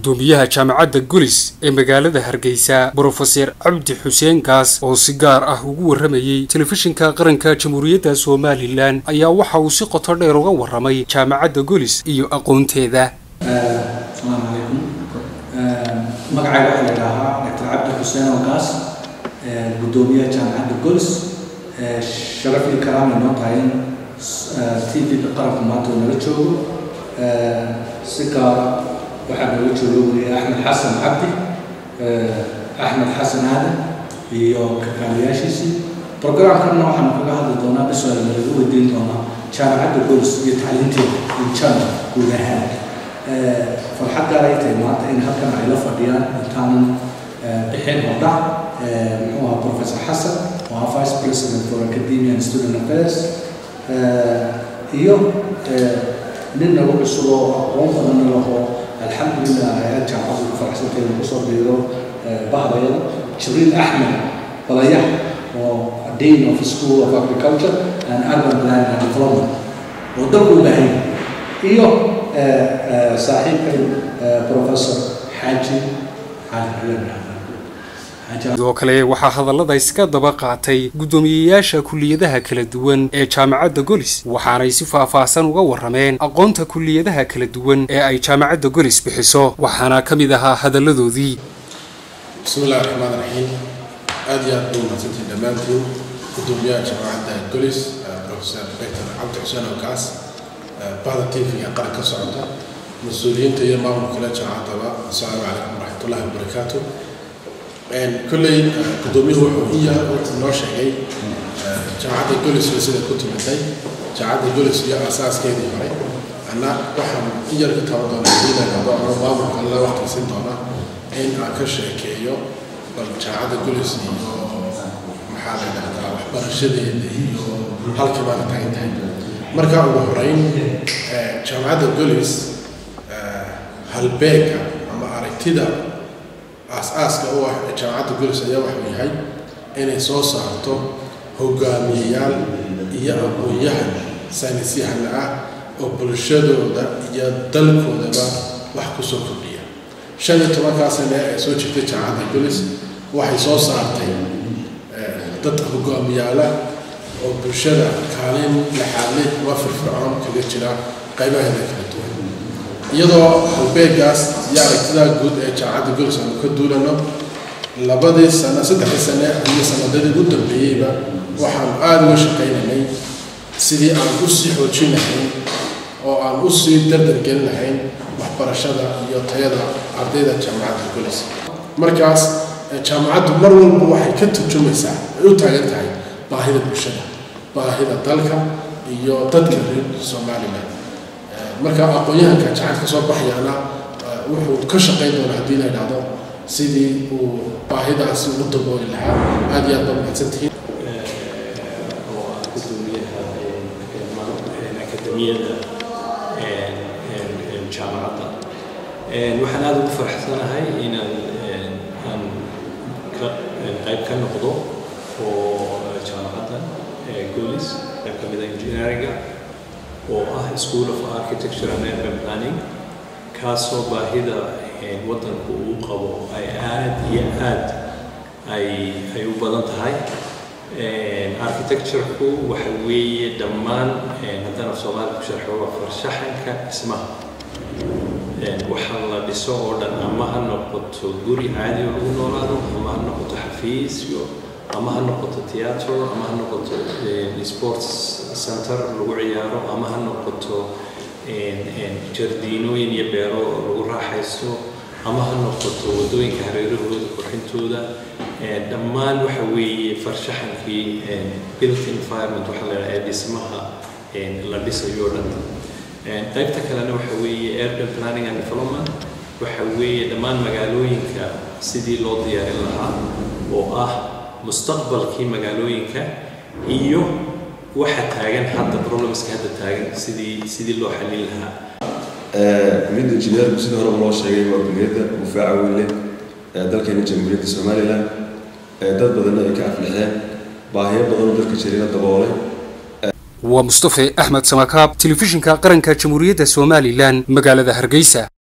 gudoomiyaha jaamacadda golis ee magaalada hargeysa brofeser cabdi xuseen gaas oo si gaar ah ugu warramayey telefishinka qaranka jamhuuriyadda somalilan ayaa waxa uu si qoto dheer uga warramay jaamacadda golis iyo aqoonteeda asalaamu calaykum magacayga waxaa la idhaahaa dr cabdi xuseen oo gaas gudoomiyaha jaamacadda golis sharaf iyo karaamay noo tahay in t v-ga qaranka maanta uu nala joogo si gaara waxaa noola jooga weliya axmed xasan cabdi axmed xasan aadan iyo kakaaliyaashiisii programkanna waxaanu kaga hadli doonaa biswaa nalaga weydiin doonaa jaamacadda golis iyo tacliinteeda injana guud ahaan farxad gaar ay tahay maanta in halkan ay la fadhiyaan intaanan bixin hordha muxuu ahaa professor xasan oo ah vice president for academia and student affairs iyo nin nagu cusub oo aqoon badanna laho alxamdulilah hay-ad jaamacadu ku faraxsantay inuu kusoo biiro bahdayada jibriil axmed balayax oo dean of school of agriculture and urban planning and development oo dalku u baahan iyo saaxiibkay professor xaaji cali sidoo kale waxaa hadallada iska daba qaatay guddoomiyeyaasha kuliyadaha kala duwan ee jaamacadda golis waxaanay si faahfaahsan uga warrameen aqoonta kuliyadaha kala duwan ee ay jaamacadda golis bixiso waxaana ka mid ahaa hadalladoodii bismi illahi raxmaan raxiim aada iyo aad buu mahadsantiin dhammaantiin guddoomiyaha jaamacadda golis professor doctor cabdi xuseen okaas bahda tv-ga qaran ka socota mas-uuliyiinta iyo maamulka le jaamacaddaba asalaamu calaykum waraxmatullahi wabarakaatu kolley guddoomiyuhu wuxuu iya wuxuu noo sheegay jaamacadda golisna sida ku tumatay jaamacadda golis iyo asaaskeedii hore anna waxaan in yar ka taban doonaa diinayado ama maamulka alla waqti siin doona in aan ka sheekeeyo bal jaamacadda golis iyo maxaa la dhahdaa waxbarashadeeda iyo halkii maanta taagan tahay marka ugu horeyn jaamacadda golis halbeega ama aragtida aas-aaska u ah jaamacadda golis ayaa waxuu yahay inay soo saarto hogaamiyeyaal iyo aqoon-yahan saynisyahana ah oo bulshadooda iyo dalkoodaba wax kusoo kordhiya shan iyo tobankaa sane ee soo jirtay jaamacadda golis waxay soo saartay dad hogaamiyaala oo bulshada kaalin laxaadle ama firfircoon kaga jira qaybaheeda kala duwan iyadoo halbeegaas iyo aragtidaa guud ee jaamacadda golis aanu ka duulano labadii sano saddexdii sane iyo sanadadii ugu dambeeyeyba waxaanu aada uga shaqaynaynay sidii aan u sii xoojin lahayn oo aan u sii dardargelin lahayn waxbarashada iyo tayada ardayda jaamacadda golis markaas jaamacaddu mar walba waxay ka turjumaysaa ay u taagan tahay baahida bulshada baahida dalka iyo dadka reer somalilan marka aqoon-yahanka jacad ka soo baxayaana wuxuu ka shaqayn doonaa haddii la idhaahdo sidii uu baahidaasi ugu dabooli lahaa aada iyo aad baa mahadsantihiin oo ah gudoomiyaha akademiyada jaamacadda waxaan aada ugu faraxsanahay inaan aan ka qayb ka noqdo oo jaamacadda golis qayb ka mida engineeringa oo ah school of architecture and urban planning kaasoo baahida waddanku uu qabo ay aad iyo aad ay ay u badan tahay architecture-ku waxa weeye dhammaan haddaan af soomaali ku sharxo waa farshaxanka dhismaha waxa la dhiso oo dhan ama ha noqoto guri caadi oo lagu noolaado ama ha noqoto xafiisyo ama ha noqoto theater ama ha noqoto sports center lagu ciyaaro ama ha noqoto jardiinooyin iyo beero lagu raaxaysto ama ha noqoto waddooyinka hareerahooda qurxintooda dhammaan waxa weeye farshaxankii built environment waxa la ee dhismaha la dhisayo dhan qaybta kalena waxa weeye urban planning and development waxa weeye dhammaan magaalooyinka sidii loo diyaarin lahaa oo ah mustaqbalkii magaalooyinka iyo waxa taagan hadda problemska hadda taagan sidii sidii loo xallin lahaa kuliyadda injineerku sidii hore loo sheegay waa kuliyadda difaaca weyn leh ee dalkeena jamhuuriyadda somalilan dad badanna ay ka aflixeen baahiyo badan oo dalka jirina daboolay waa mustafe axmed samakaab telefishinka qaranka jamhuuriyadda somalilan magaalada hargeysa